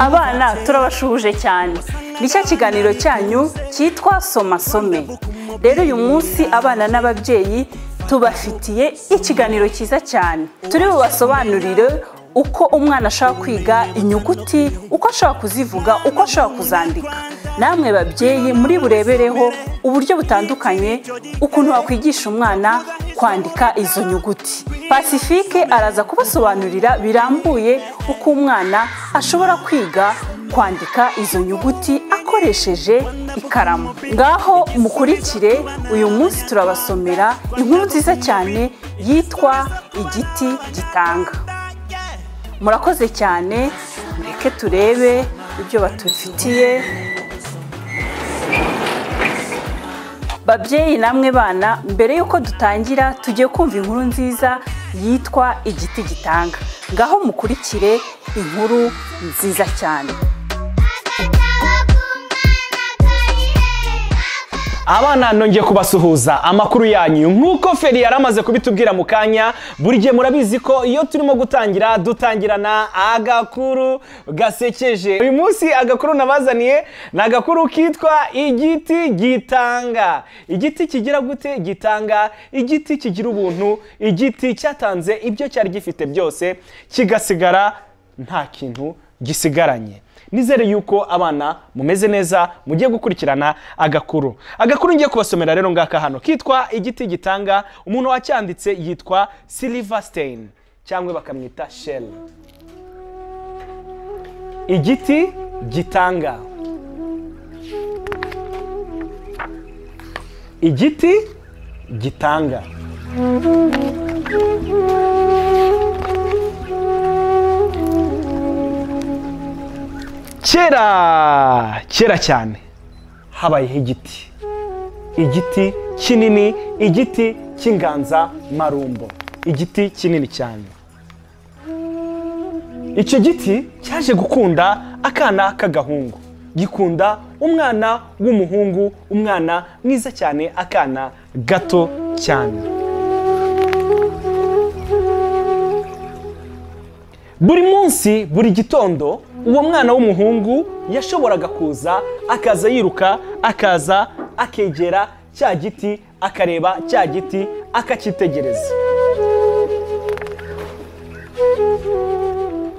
abana turabashuhuje cyane ni cya kiganiro cyanyu cyitwa soma some rero uyu munsi abana n'ababyeyi tubafitiye ikiganiro cyiza cyane turi bubasobanurire uko umwana ashaka kwiga inyuguti uko ashaka kuzivuga uko ashaka kuzandika namwe babyeyi muri burebereho uburyo butandukanye ukuntu wakwigisha umwana kwandika izo nyuguti pacifique araza kubasobanurira birambuye uko umwana ashobora kwiga kwandika izo nyuguti akoresheje ikaramu ngaho mukurikire uyu munsi turabasomera inkuru nziza cyane yitwa igiti gitanga murakoze cyane mureke turebe ibyo batufitiye babyeyi namwe bana mbere y'uko dutangira tugiye kumva inkuru nziza yitwa igiti gitanga ngaho mukurikire inkuru nziza cyane abana nongeye kubasuhuza amakuru yanyu nk'uko feri yari amaze kubitubwira mu kanya buri gihe murabizi ko iyo turimo gutangira dutangirana agakuru gasekeje uyu munsi agakuru nabazaniye ni agakuru kitwa igiti gitanga igiti kigira gute gitanga igiti kigira ubuntu igiti cyatanze ibyo cyari gifite byose kigasigara nta kintu gisigaranye nizere yuko abana mumeze neza mugiye gukurikirana agakuru agakuru ngiye kubasomera rero ngaka hano kitwa igiti gitanga umuntu wacyanditse yitwa silverstein cyangwa bakamwita shell igiti gitanga igiti gitanga kera kera cyane habayeho igiti igiti kinini igiti cy'inganzamarumbo igiti kinini cyane icyo giti cyaje gukunda akana k'agahungu gikunda umwana w'umuhungu umwana mwiza cyane akana gato cyane buri munsi buri gitondo uwo mwana w'umuhungu yashoboraga kuza akaza yiruka akaza akegera cya giti akareba cya giti akacyitegereza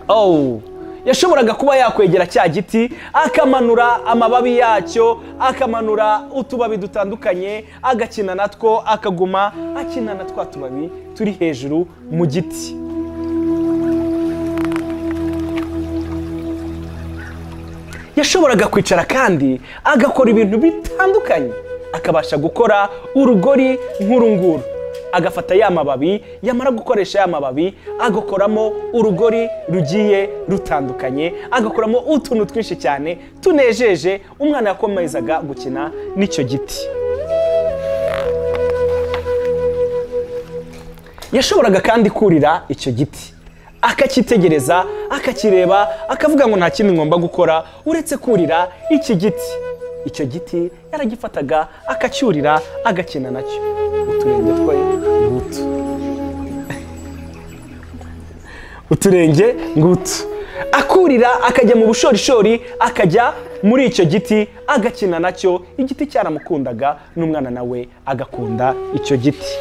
owu yashoboraga kuba yakwegera cya giti akamanura amababi yacyo akamanura utubabi dutandukanye agakina natwo akaguma akina na twa tubabi turi hejuru mu giti yashoboraga kwicara kandi agakora ibintu bitandukanye akabasha gukora urugori nk'uru nguru agafata ya mababi yamara gukoresha ya mababi agakoramo urugori rugiye rutandukanye agakoramo utuntu twinshi cyane tunejeje umwana yakomezaga gukina n'icyo giti yashoboraga kandi kurira icyo giti akacyitegereza akakireba akavuga ngo nta kindi ngomba gukora uretse kurira iki giti icyo giti yaragifataga akacyurira agakina nacyo uturenge twe ngutu uturenge ngutu akurira akajya mu bushorishori akajya muri icyo giti agakina nacyo igiti cyaramukundaga n'umwana nawe agakunda icyo giti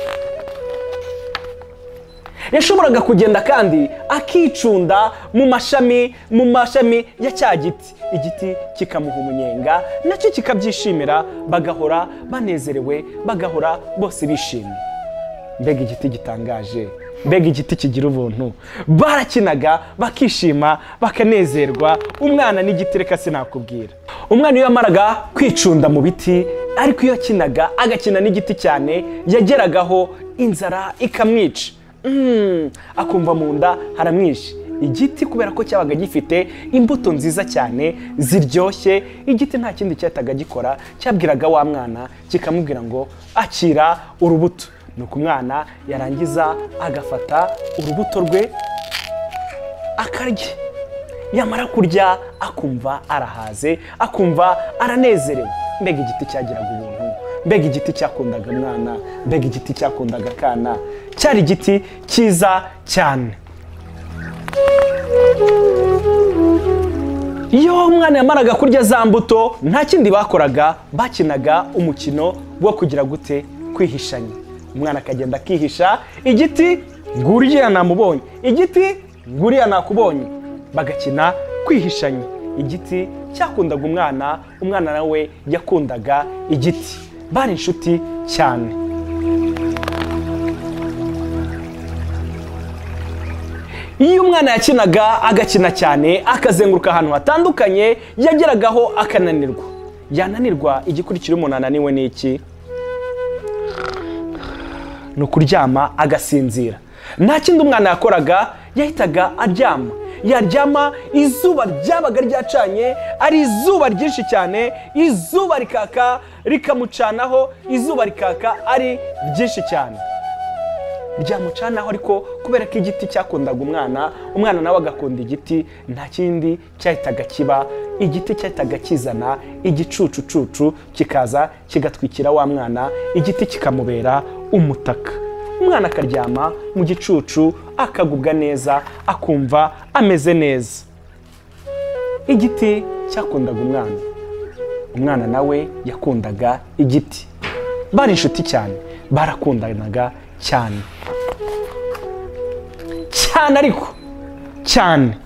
yashoboraga kugenda kandi akicunda mu mashami mu mashami ya cya giti igiti kikamuha umunyenga nacyo kikabyishimira bagahora banezerewe bagahora bose bishimye mbega igiti gitangaje mbega igiti kigira ubuntu barakinaga bakishima bakanezerwa umwana n'igiti reka sinakubwira umwana iyo yamaraga kwicunda mu biti ariko iyo akinaga agakina n'igiti cyane yageragaho inzara ikamwica akumva mu nda haramwishe igiti kubera ko cyabaga gifite imbuto nziza cyane ziryoshye igiti nta kindi cyataga gikora cyabwiraga wa mwana kikamubwira ngo akira urubuto ni uko umwana yarangiza agafata urubuto rwe akarya yamara kurya akumva arahaze akumva aranezerewe mbega igiti cyagiraga ubuntu mbega igiti cyakundaga umwana mbega igiti cyakundaga akana cyari igiti cyiza cyane iyo umwana yamaraga kurya za mbuto nta kindi bakoraga bakinaga umukino wo kugira gute kwihishanya umwana akagenda akihisha igiti nguriya namubonye igiti nguriya nakubonye bagakina kwihishanya igiti cyakundaga umwana umwana nawe yakundaga igiti bari inshuti cyane iyo umwana yakinaga agakina cyane akazenguruka ahantu hatandukanye yageragaho akananirwa yananirwa igikurikira umuntu ananiwe ni iki ni ukuryama agasinzira nta kindi umwana yakoraga yahitaga aryama yaryama izuba ryabaga ryacanye ari izuba ryinshi cyane izuba rikaka rikamucanaho izuba rikaka ari ryinshi cyane ryamucanaho ariko kubera ko igiti cyakundaga umwana umwana nawe agakunda igiti nta kindi cyahitaga kiba igiti cyahitaga kizana igicucucucu kikaza kigatwikira wa mwana igiti kikamubera umutaka umwana akaryama mu gicucu akagubwa neza akumva ameze neza igiti cyakundaga umwana umwana nawe yakundaga igiti bari inshuti cyane barakundanaga cyane cyane ariko cyane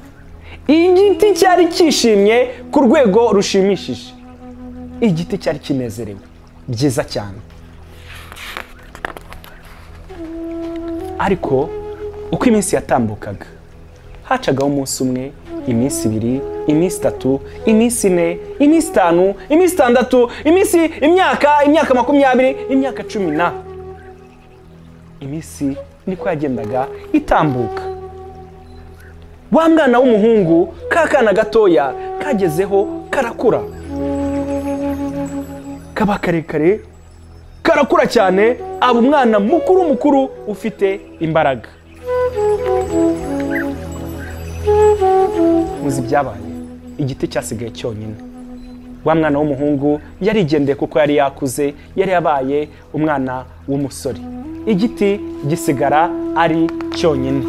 igiti cyari cyishimye ku rwego rushimishije igiti cyari kinezerewe byiza cyane ariko uko iminsi yatambukaga hacagaho umunsi umwe iminsi ibiri iminsi itatu iminsi ine iminsi itanu iminsi itandatu iminsi imyaka imyaka makumyabiri imyaka cumi na iminsi niko yagendaga itambuka wa mwana w'umuhungu ka kana gatoya kagezeho karakura kaba karekare karakura cyane aba umwana mukuru mukuru ufite imbaraga muzi ibyabaye igiti cyasigaye cyonyine wa mwana w'umuhungu yarigendeye kuko yari yakuze yari yabaye umwana w'umusore igiti gisigara ari cyonyine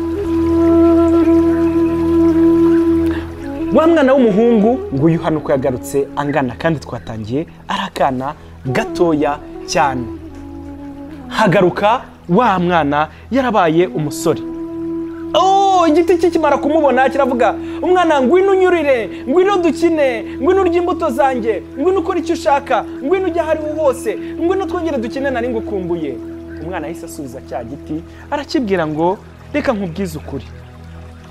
wa mwana w'umuhungu ngo uyu hano uko yagarutse angana kandi twatangiye ari akana gatoya cyane hagaruka wa mwana yarabaye umusore Oh, igiti cye kimara kumubona kiravuga umwana ngwino unyurire ngwino dukine ngwino urye imbuto zanjye ngwino ukore icyo ushaka ngwino ujye aho ariho hose ngwino twongere dukine nari ngukumbuye umwana yahise asubiza cya giti arakibwira ngo reka nkubwize ukuri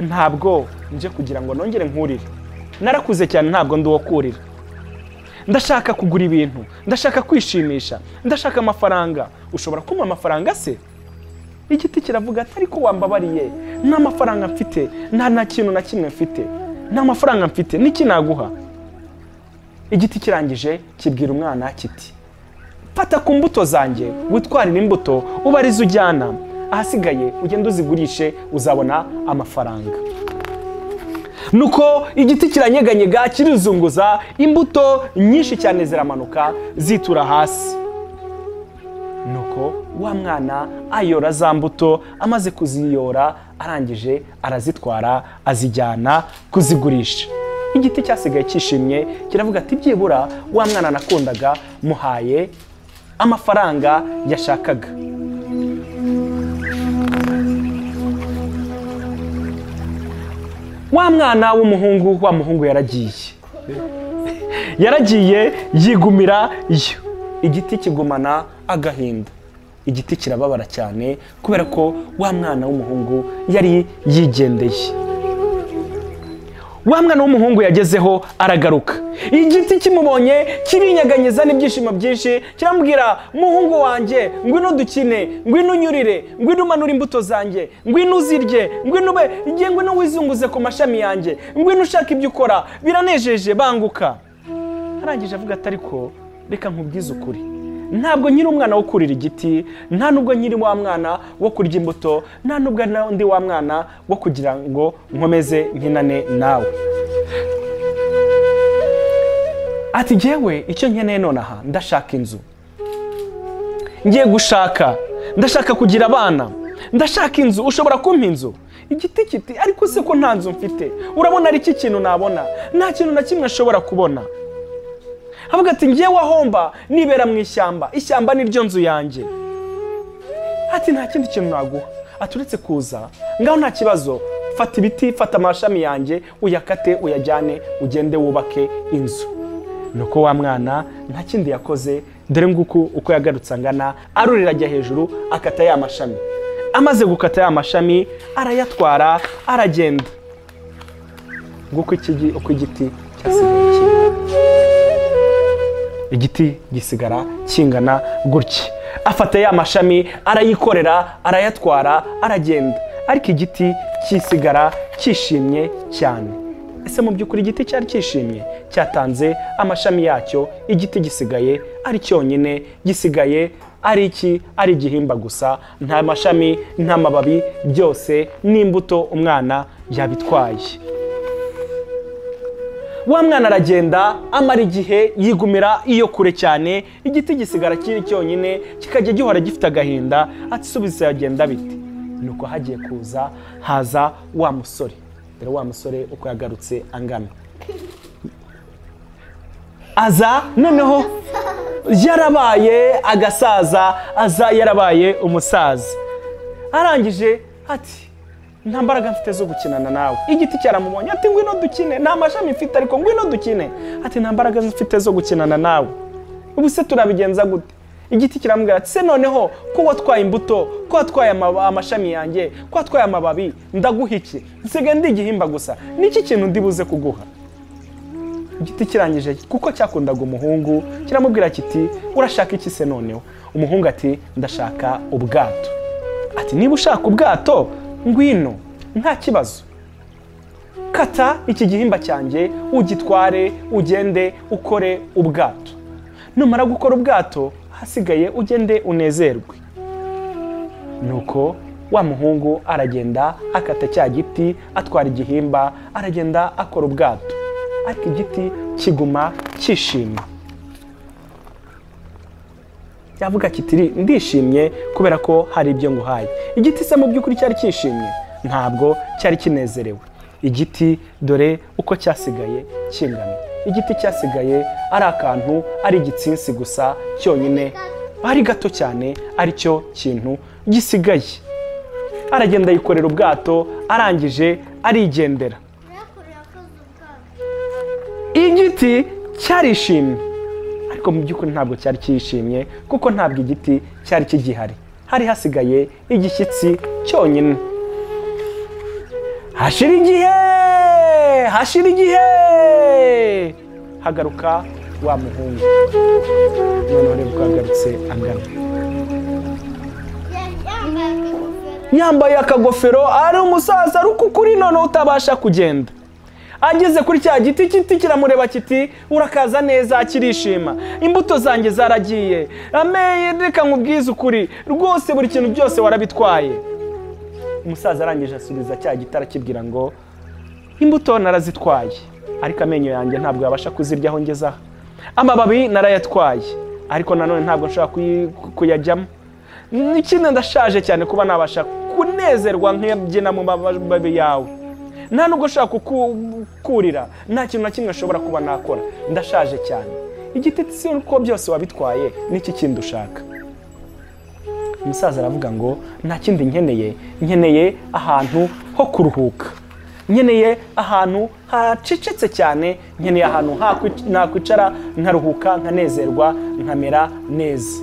ntabwo nje kugira ngo nongere nkurire narakuze cyane ntabwo ndi uwo kurira ndashaka kugura ibintu ndashaka kwishimisha ndashaka amafaranga ushobora kumuha amafaranga se igiti kiravuga atari ko wambabariye nta mafaranga mfite nta na kintu na kimwe mfite nta mafaranga mfite n'iki naguha igiti kirangije kibwira umwana kiti fata ku mbuto zanjye witwarire imbuto ubarize ujyana ahasigaye ugende uzigurishe uzabona amafaranga nuko igiti kiranyeganyega kirizunguza imbuto nyinshi cyane ziramanuka zitura hasi nuko wa mwana ayora za mbuto amaze kuziyora arangije arazitwara azijyana kuzigurisha igiti cyasigaye cyishimye kiravuga ati byibura wa mwana nakundaga muhaye amafaranga yashakaga wa mwana w'umuhungu wa muhungu yaragiye yaragiye yigumira yo igiti kigumana agahinda igiti kirababara cyane kubera ko wa mwana w'umuhungu yari yigendeye wa mwana w'umuhungu yagezeho aragaruka igiti kimubonye kirinyeganyeza n'ibyishimo byinshi kiramubwira muhungu wanjye ngwino dukine ngwino unyurire ngwino umanure imbuto zanjye ngwino uzirye ngwino ube igihe ngwino wizunguze ku mashami yanjye ngwino ushaka ibyo ukora biranejeje banguka arangije avuga atari ko reka nkubwize ukuri ntabwo nyiri umwana wo kurira igiti nta nubwo nyiri wa mwana wo kurya imbuto nta nubwo n'undi wa mwana wo kugira ngo nkomeze nkinane nawe ati njyewe icyo nkeneye nonaha ndashaka inzu ngiye gushaka ndashaka kugira abana ndashaka inzu ushobora kumpa inzu igiti kiti ariko se ko nta nzu mfite urabona ari iki kintu nabona nta kintu na kimwe nshobora kubona avuga ati ngewe ahomba nibera mu ishyamba ishyamba niryo nzu yanjye ati nta kindi kintu naguha aturetse kuza ngaho nta kibazo fata ibiti fata amashami yanjye uyakate uyajyane ugende wubake inzu nuko wa mwana nta kindi yakoze dore nguku uko yagarutse angana arurira ajya hejuru akata ya mashami amaze gukata ya mashami arayatwara aragenda nguko iki- uko igiti cyasigaye kimwe igiti gisigara kingana gutya afata ya mashami arayikorera arayatwara aragenda ariko igiti kisigara cyishimye cyane ese mu by'ukuri igiti cyari cyishimye cyatanze amashami yacyo igiti gisigaye ari cyonyine gisigaye ari iki ari igihimba gusa nta mashami nta mababi byose n'imbuto umwana yabitwaye wa mwana aragenda amara igihe yigumira iyo kure cyane igiti gisigara kiri cyonyine kikajya gihora gifite agahinda atisubiza yagenda bite nuko hagiye kuza haza wa musore dore wa musore uko yagarutse angana aza noneho yarabaye agasaza aza yarabaye umusaza arangije ati nta mbaraga mfite zo gukinana nawe igiti cyaramubonye ati ngwino dukine nta mashami mfite ariko ngwino dukine ati nta mbaraga mfite zo gukinana nawe ubu se turabigenza gute igiti kiramubwira ati se noneho ko watwaye imbuto ko watwaye amaba- amashami yanjye ko watwaye amababi ndaguha iki nsigaye ndi igihimba gusa niki kintu ndibuze kuguha igiti kirangije kuko cyakundaga umuhungu kiramubwira kiti urashaka iki se noneho umuhungu ati ndashaka ubwato ati niba ushaka ubwato ngwino nta kibazo kata iki gihimba cyanjye ugitware ugende ukore ubwato numara gukora ubwato hasigaye ugende unezerwe nuko wa muhungu aragenda akata cya giti atwara igihimba aragenda akora ubwato ariko igiti kiguma cyishima yavuga kitiri ndishimye kubera ko hari ibyo nguhaye igiti se mu by'ukuri cyari cyishimye ntabwo cyari kinezerewe igiti dore uko cyasigaye kingana igiti cyasigaye ari akantu ari igitsinsi gusa cyonyine ari gato cyane aricyo kintu gisigaye aragenda yikorera ubwato arangije arigendera igiti cyarishimye ariko mu by'ukuri ntabwo cyari cyishimye kuko ntabwo igiti cyari kigihari hari hasigaye igishyitsi cyonyine hashira igihe hashira igihe hagaruka wa muhungu noneho rero ubwo yagarutse angana yambaye akagofero ari umusaza ariko ukuri noneho utabasha kugenda ageze kuri cya giti kiti kiramureba kiti urakaza neza kirishima imbuto zanjye zaragiye ameye reka nkubwize ukuri rwose buri kintu byose warabitwaye umusaza arangije asubiza cya giti arakibwira ngo imbuto narazitwaye ariko amenyo yanjye ntabwo yabasha kuziryaho ngeze aha amababi narayatwaye ariko nanone ntabwo nshobora kuyi- kuyajyamo ikindi ndashaje cyane kuba nabasha kunezerwa nkabyina mu mababi yawe nta nubwo ushaka kukurira nta kintu na kimwe nshobora kuba nakora ndashaje cyane igiti si uko byose wabitwaye n'iki kindi ushaka umusaza aravuga ngo nta kindi nkeneye nkeneye ahantu ho kuruhuka nkeneye ahantu hacecetse cyane nkeneye ahantu hakwi- nakwicara nkaruhuka nkanezerwa nkamera neza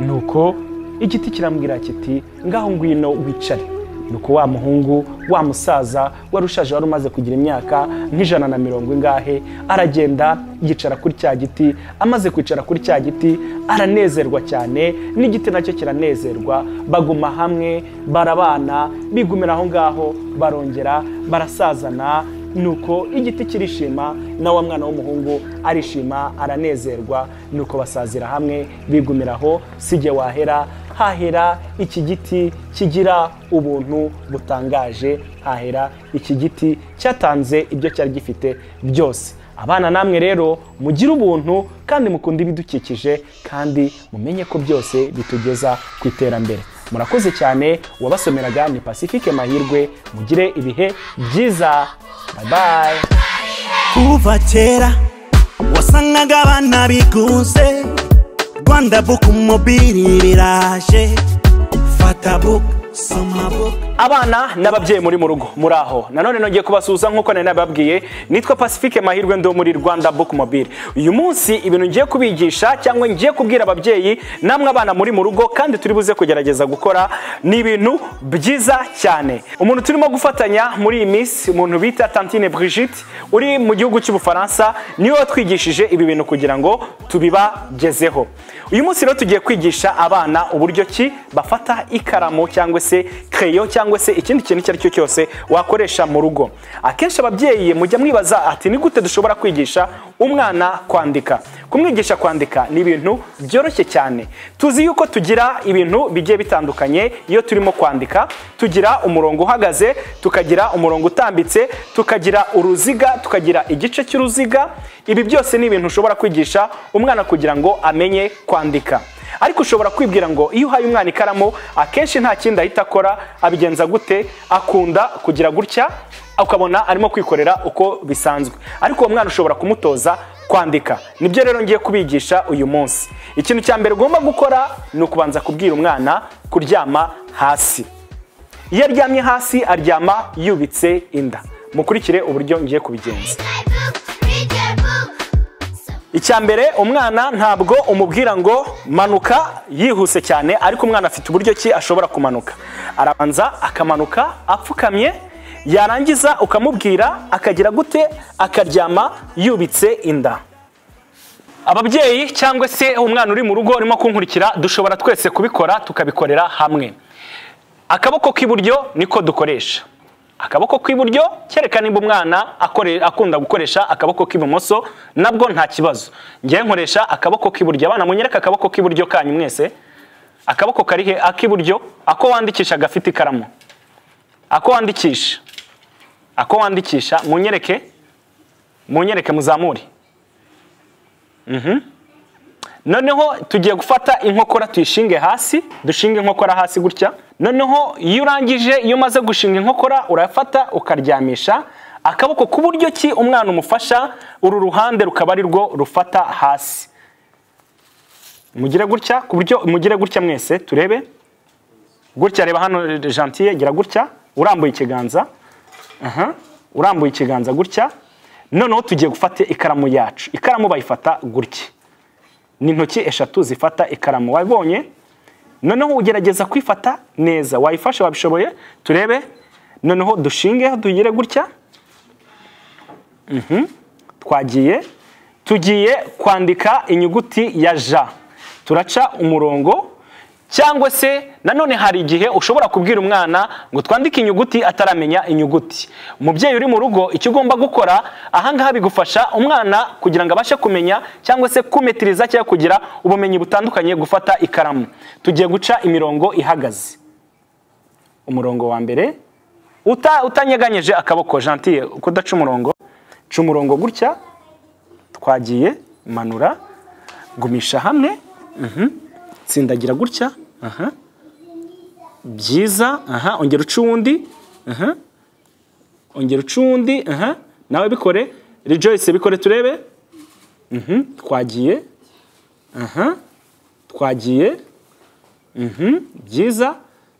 nuko igiti kirambwira kiti ngaho ngwino wicare nuko wa muhungu wa musaza wari ushaje wari umaze kugira imyaka nk'ijana na mirongo ingahe aragenda yicara kuri cya giti amaze kwicara kuri cya giti aranezerwa cyane n'igiti nacyo kiranezerwa baguma hamwe barabana bigumira aho ngaho barongera barasazana nuko igiti kirishima na wa mwana w'umuhungu arishima aranezerwa nuko basazira hamwe bigumira aho sijye wahera hahera iki giti kigira ubuntu butangaje hahera iki giti cyatanze ibyo cyari gifite byose abana namwe rero mugire ubuntu kandi mukunde ibidukikije kandi mumenye ko byose bitugeza ku iterambere murakoze cyane uwabasomeraga ni pacifique mahirwe mugire ibihe byiza bayi kuva kera wasangaga abana biguze rwanda buku mobili riraje fata buku soma buku abana n'ababyeyi muri mu rugo muri aho nanone nongeye kubasuhuza nk'uko nari nababwiye nitwa pacifique mahirwe ndi wo muri rwanda book mobile uyu munsi ibintu ngiye kubigisha cyangwa ngiye kubwira ababyeyi namwe abana muri mu rugo kandi turi buze kugerageza gukora ni ibintu byiza cyane umuntu turimo gufatanya muri iyi minsi umuntu bita tantine brigitte uri mu gihugu cy'ubufaransa niwe watwigishije ibi bintu kugira ngo tubibagezeho uyu munsi rero tugiye kwigisha abana uburyo ki bafata ikaramu cyangwa se kereyo cyangwa se ikindi kintu icyo ari cyo cyose wakoresha mu rugo akenshi ababyeyi mujya mwibaza ati ni gute dushobora kwigisha umwana kwandika kumwigisha kwandika ni ibintu byoroshye cyane tuzi yuko tugira ibintu bigiye bitandukanye iyo turimo kwandika tugira umurongo uhagaze tukagira umurongo utambitse tukagira uruziga tukagira igice cy'uruziga ibi byose ni ibintu ushobora kwigisha umwana kugira ngo amenye kwandika ariko ushobora kwibwira ngo iyo uhaye umwana ikaramu akenshi nta kindi ahita akora abigenza gute akunda kugira gutya ukabona arimo kwikorera uko bisanzwe ariko uwo mwana ushobora kumutoza kwandika nibyo rero ngiye kubigisha uyu munsi ikintu cya mbere ugomba gukora ni ukubanza kubwira umwana kuryama hasi iyo aryamye hasi aryama yubitse inda mukurikire uburyo ngiye kubigenza icya mbere umwana ntabwo umubwira ngo manuka yihuse cyane ariko umwana afite uburyo ki ashobora kumanuka arabanza akamanuka apfukamye yarangiza ukamubwira akagira gute akaryama yubitse inda ababyeyi cyangwa se umwana uri mu rugo urimo kunkurikira dushobora twese kubikora tukabikorera hamwe akaboko k'iburyo niko dukoresha akaboko k'iburyo kereka nimba umwana akore- akunda gukoresha akaboko k'ibumoso nabwo nta kibazo ngewe nkoresha akaboko k'iburyo abana munyereka akaboko k'iburyo kanyu mwese akaboko kari he ak'iburyo ako wandikisha gafite ikaramu ako wandikisha ako wandikisha munyereke munyereke muzamure Mhm. noneho tugiye gufata inkokora tuyishinge hasi dushinge inkokora hasi gutya noneho iyo urangije iyo umaze gushinga inkokora urafata ukaryamisha akaboko ku buryo ki umwana umufasha uru ruhande rukaba ari rwo rufata hasi mugire gutya ku buryo mugire gutya mwese turebe gutya reba hano gentille gira gutya urambuye ikiganza Aha, urambuye ikiganza gutya noneho tugiye gufata ikaramu yacu ikaramu bayifata gutya ni intoki eshatu zifata ikaramu wabonye noneho ugerageza kwifata neza wayifashe wabishoboye turebe noneho dushinge dugire gutya Mhm. twagiye tugiye kwandika inyuguti ya ja turaca umurongo cyangwa se nanone hari igihe ushobora kubwira umwana ngo twandike inyuguti ataramenya inyuguti umubyeyi uri mu rugo icyo ugomba gukora ahangaha bigufasha umwana kugira ngo abashe kumenya cyangwa se kumetiriza cyangwa kugira ubumenyi butandukanye gufata ikaramu tugiye guca imirongo ihagaze umurongo wa mbere Uta- utanyeganyeje akaboko gentille kudaca umurongo ca umurongo gutya twagiye manura gumisha hamwe tsindagira gutya aha byiza aha ongera uca uwundi aha ongera uca uwundi aha nawe bikore rejoyce bikore turebe Mhm, twagiye aha twagiye Mhm, byiza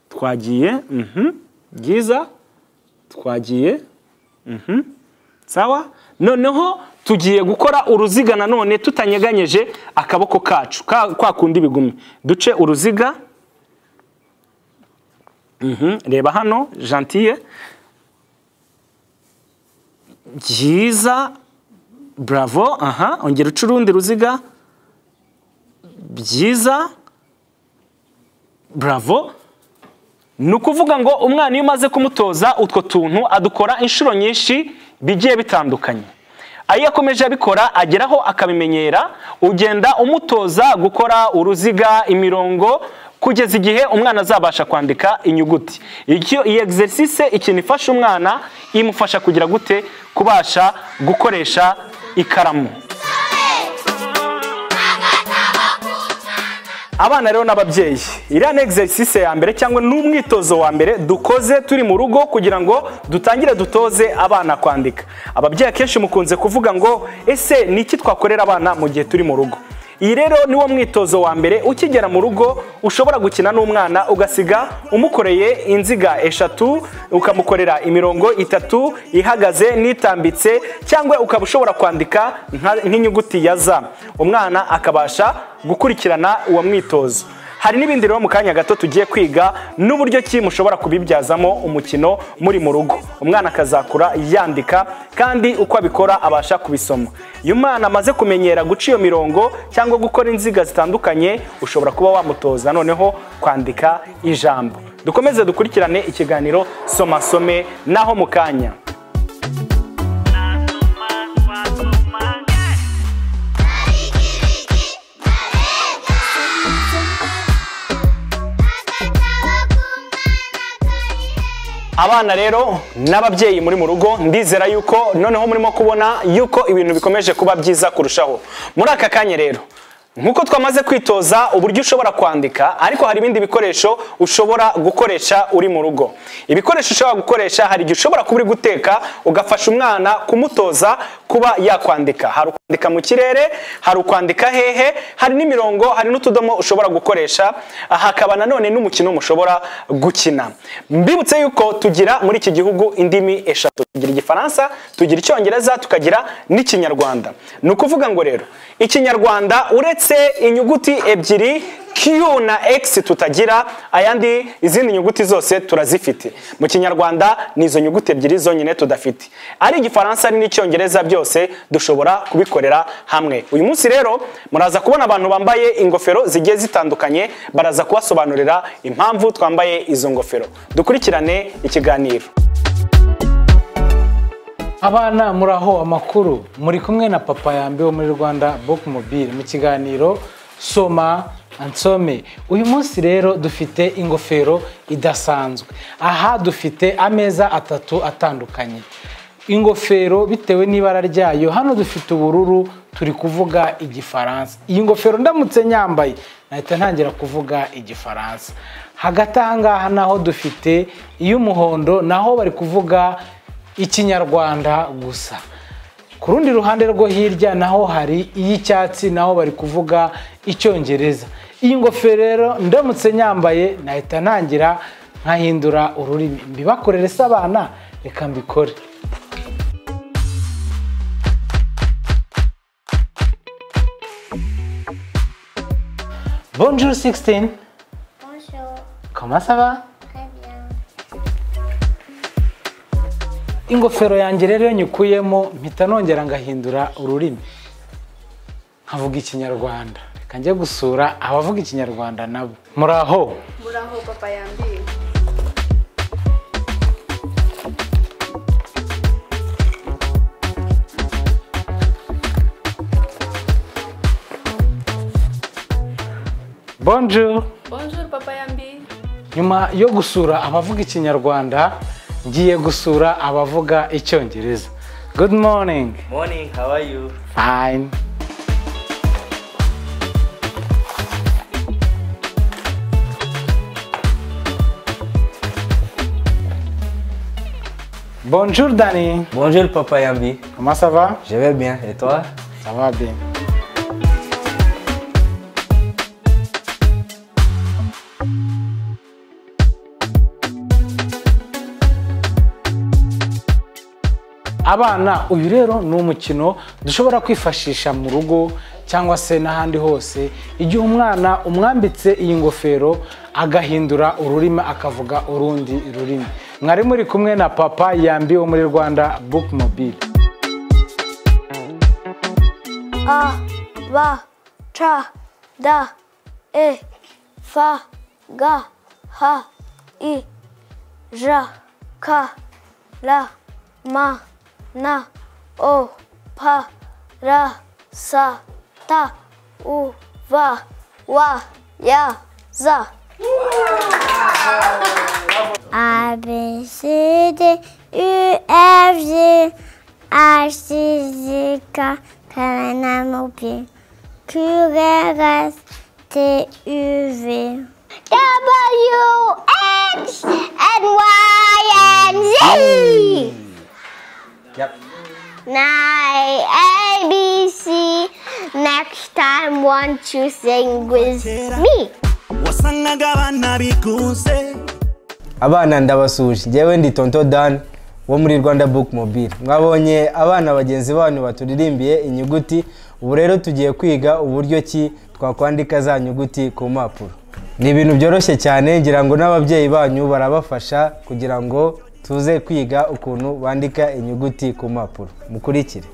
twagiye Mhm, byiza twagiye Mhm, sawa noneho tugiye gukora uruziga nanone tutanyeganyeje akaboko kacu ka- kwa kundi bigumi duce uruziga Mhm, reba hano gentille byiza bravo aha ongera uca urundi ruziga byiza bravo ni ukuvuga ngo umwana iyo umaze kumutoza utwo tuntu adukora inshuro nyinshi bigiye bitandukanye iyo akomeje abikora ageraho akabimenyera ugenda umutoza gukora uruziga imirongo kugeza igihe umwana azabasha kwandika inyuguti Icyo- iyi exercise ikintu ifasha umwana imufasha kugira gute kubasha gukoresha ikaramu abana rero n'ababyeyi iriya ni egisesise ya mbere cyangwa n'umwitozo wa mbere dukoze turi mu rugo kugira ngo dutangire dutoze abana kwandika ababyeyi akenshi mukunze kuvuga ngo ese ni iki twakorera abana mu gihe turi mu rugo iyi rero ni wo mwitozo wa mbere ukigera mu rugo ushobora gukina n'umwana ugasiga umukoreye inziga eshatu ukamukorera imirongo itatu ihagaze n'itambitse cyangwa ukaba ushobora kwandika nka- nk'inyuguti ya za umwana akabasha gukurikirana uwo mwitozo hari n'ibindi rero mu kanya gato tugiye kwiga n'uburyo ki mushobora kubibyazamo umukino muri mu rugo umwana akazakura yandika kandi uko abikora abasha kubisoma iyo umwana amaze kumenyera guca iyo mirongo cyangwa gukora inziga zitandukanye ushobora kuba wamutoza noneho kwandika ijambo dukomeze dukurikirane ikiganiro soma some naho mu kanya abana rero n'ababyeyi muri mu rugo ndizera yuko noneho murimo kubona yuko ibintu bikomeje kuba byiza kurushaho muri aka kanya rero nk'uko twamaze kwitoza uburyo ushobora kwandika ariko hari ibindi bikoresho ushobora gukoresha uri mu rugo ibikoresho ushobora gukoresha hari igihe ushobora kuba uri guteka ugafasha umwana kumutoza kuba yakwandika hari ukwandika mu kirere hari ukwandika hehe hari n'imirongo hari n'utudomo ushobora gukoresha hakaba nanone n'umukino mushobora gukina mbibutse yuko tugira muri iki gihugu indimi eshatu tugira igifaransa tugira icyongereza tukagira n'ikinyarwanda ni ukuvuga ngo rero ikinyarwanda uretse inyuguti ebyiri Q na X tutagira ayandi izindi nyuguti zose turazifite mu kinyarwanda ni izo nyuguti ebyiri zonyine tudafite ari igifaransa ari n'icyongereza byose dushobora kubikorera hamwe uyu munsi rero muraza kubona abantu bambaye ingofero zigiye zitandukanye baraza kubasobanurira impamvu twambaye izo ngofero dukurikirane ikiganiro abana muraho amakuru muri kumwe na papa yambi wo muri rwanda book mobile mu kiganiro soma ansome uyu munsi rero dufite ingofero idasanzwe aha dufite ameza atatu atandukanye ingofero bitewe n'ibara ryayo hano dufite ubururu turi kuvuga igifaransa iyi ngofero ndamutse nyambaye nahita ntangira kuvuga igifaransa hagati aha ngaha naho dufite iy'umuhondo naho bari kuvuga ikinyarwanda gusa ku rundi ruhande rwo hirya naho hari iy'icyatsi naho bari kuvuga icyongereza iyi ngofero rero ndamutse nyambaye nahita ntangira nkahindura ururimi mbibakorere se abana reka mbikore bonjour 16 Bonjour, comment ça va très bien. ingofero yanjye rero iyo nyikuyemo mpita nongera ngahindura ururimi nkavuga ikinyarwanda reka njye gusura abavuga ikinyarwanda nabo muraho muraho papa yambiwe bonjour bonjour papa yambiwe nyuma yo gusura abavuga ikinyarwanda ngiye gusura abavuga icyongereza good morning Morning, how are you? fine bonjour dani Bonjour, Papa Yambi. comment ça va Je vais bien, et toi? ça va bien abana uyu rero ni umukino dushobora kwifashisha mu rugo cyangwa se n'ahandi hose igihe umwana umwambitse iyi ngofero agahindura ururimi akavuga urundi rurimi mwari muri kumwe na papa yambiwe muri rwanda book mobile A, ba, cha, da, e, fa, ga, ha, i, ja, ka, la, ma, na, o, pa, ra, sa, ta, u, va, wa, ya, za. A, B, C, D, U, F, G, H, I, J, K, L, M, N, O, P, Q, R, S, T, T, U, V. W, X, and Y, and Z. Yep. Nine, A, B, C. Next time, one, two, sing with me. wasangaga abana bigunze abana ndabasuhuje njyewe ndi tonto dan wo muri rwanda book mobile mwabonye abana bagenzi banyu baturirimbiye inyuguti ubu rero tugiye kwiga uburyo ki twakwandika za nyuguti ku mpapuro ni ibintu byoroshye cyane ngira ngo n'ababyeyi banyu barabafasha kugira ngo tuze kwiga ukuntu bandika inyuguti ku mpapuro mukurikire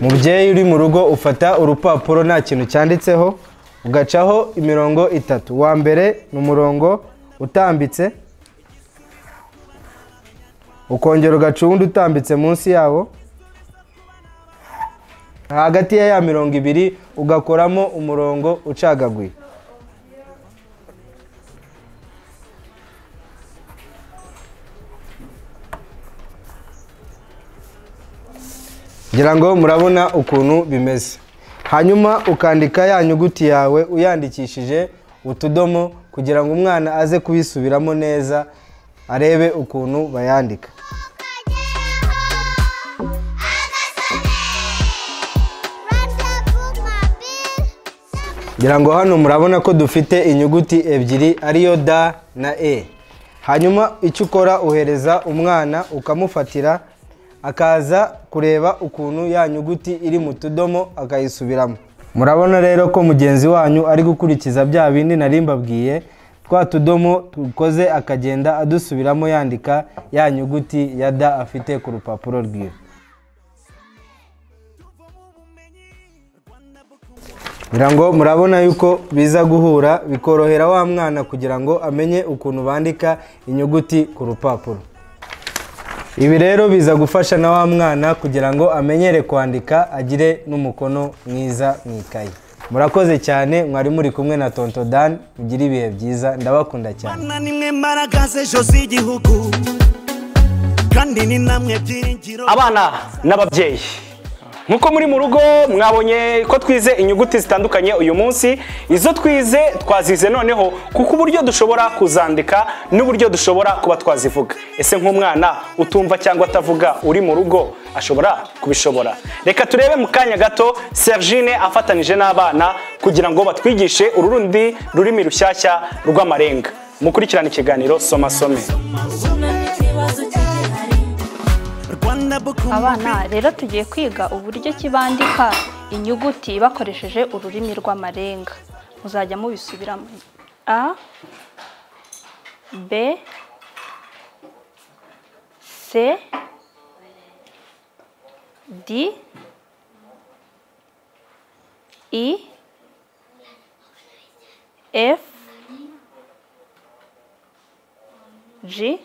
mubyeyi uri mu rugo ufata urupapuro nta kintu cyanditseho ugacaho imirongo itatu uwa mbere ni umurongo utambitse ukongera ugaca uwundi utambitse munsi yawo hagati ya ya mirongo ibiri ugakoramo umurongo ucagaguye ngira ngo murabona ukuntu bimeze hanyuma ukandika ya nyuguti yawe uyandikishije utudomo kugira ngo umwana aze kubisubiramo neza arebe ukuntu bayandika ngira ngo hano murabona ko dufite inyuguti ebyiri ariyo da na e hanyuma icyo ukora uhereza umwana ukamufatira akaza kureba ukuntu ya nyuguti iri mu tudomo akayisubiramo murabona rero ko mugenzi wanyu ari gukurikiza bya bindi nari mbabwiye twa tudomo dukoze akagenda adusubiramo yandika ya nyuguti ya da afite ku rupapuro rwiwe ngira ngo murabona yuko biza guhura bikorohera wa mwana kugira ngo amenye ukuntu bandika inyuguti ku rupapuro ibi rero biza gufasha na wa mwana kugira ngo amenyere kwandika agire n'umukono mwiza mu ikayi murakoze cyane mwari muri kumwe na tonto dan mugire ibihe byiza ndabakunda cyane bana nimwe mbaraga z'ejo z'igihugu kandi ni namwe byiringiro abana n'ababyeyi nkuko muri mu rugo mwabonye ko twize inyuguti zitandukanye uyu munsi izo twize twazize noneho kuko uburyo dushobora kuzandika n'uburyo dushobora kuba twazivuga ese nk'umwana utumva cyangwa atavuga uri mu rugo ashobora kubishobora reka turebe mu kanya gato sergine afatanije n'abana kugira ngo batwigishe uru rundi rurimi rushyashya rw'amarenga mukurikirane ikiganiro soma some rwanda buku Abana rero tugiye kwiga uburyo ki bandika inyuguti bakoresheje ururimi rw'amarenga. Muzajya mubisubiramo. A B C D E F G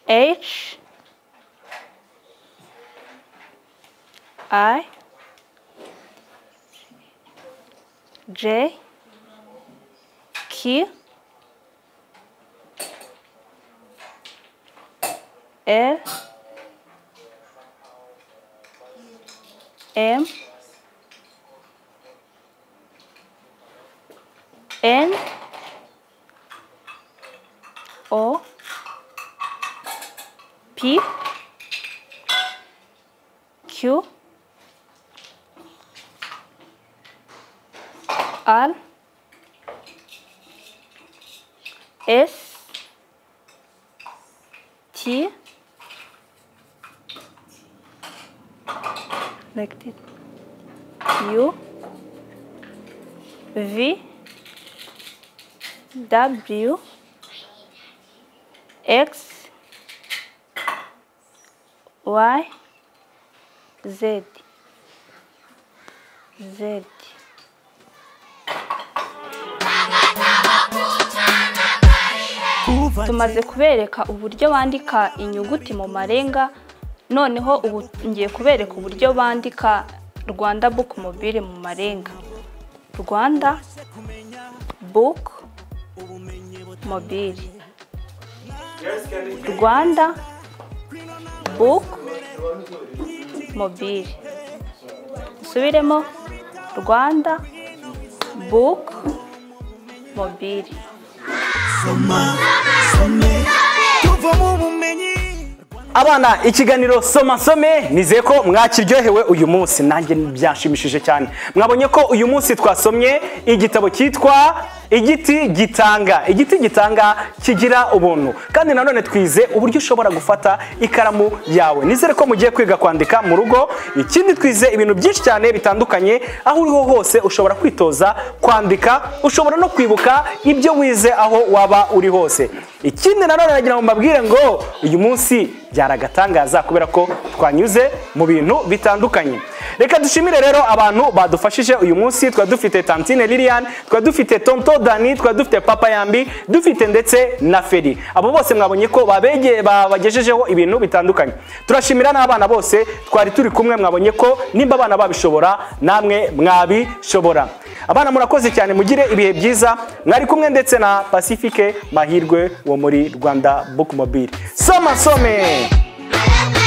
H I J Q L M N O P Q R S T like this U V W X Y Z Z kuva tumaze kubereka uburyo bandika inyuguti mu marenga noneho ubu ngiye kubereka uburyo bandika Rwanda book mobile mu marenga Rwanda book mobile Rwanda book mobile dusubiremo rwanda book mobile tuvamo ubumenyi abana ikiganiro soma nsome nizeye ko mwakiryohewe uyu munsi nanjye byashimishije cyane mwabonye ko uyu munsi twasomye igitabo cyitwa igiti gitanga igiti gitanga kigira ubuntu kandi nanone twize uburyo ushobora gufata ikaramu yawe nizere ko mugiye kwiga kwandika mu rugo ikindi twize ibintu byinshi cyane bitandukanye aho uri ho hose ushobora kwitoza kwandika ushobora no kwibuka ibyo wize aho waba uri hose ikindi nanone nagira ngo mbabwire ngo uyu munsi byaragatangaza kubera ko twanyuze mu bintu bitandukanye reka dushimire rero abantu badufashije uyu munsi twari dufite tantine lilian twari dufite tonto dani twari dufite papa yambi dufite ndetse na feri abo bose mwabonye ko babegeye babagejejeho ibintu bitandukanye turashimira n'abana bose twari turi kumwe mwabonye ko nimba abana babishobora namwe mwabishobora abana murakoze cyane mugire ibihe byiza mwari kumwe ndetse na pacifique mahirwe wo muri rwanda bookmobile soma some, some. Bye.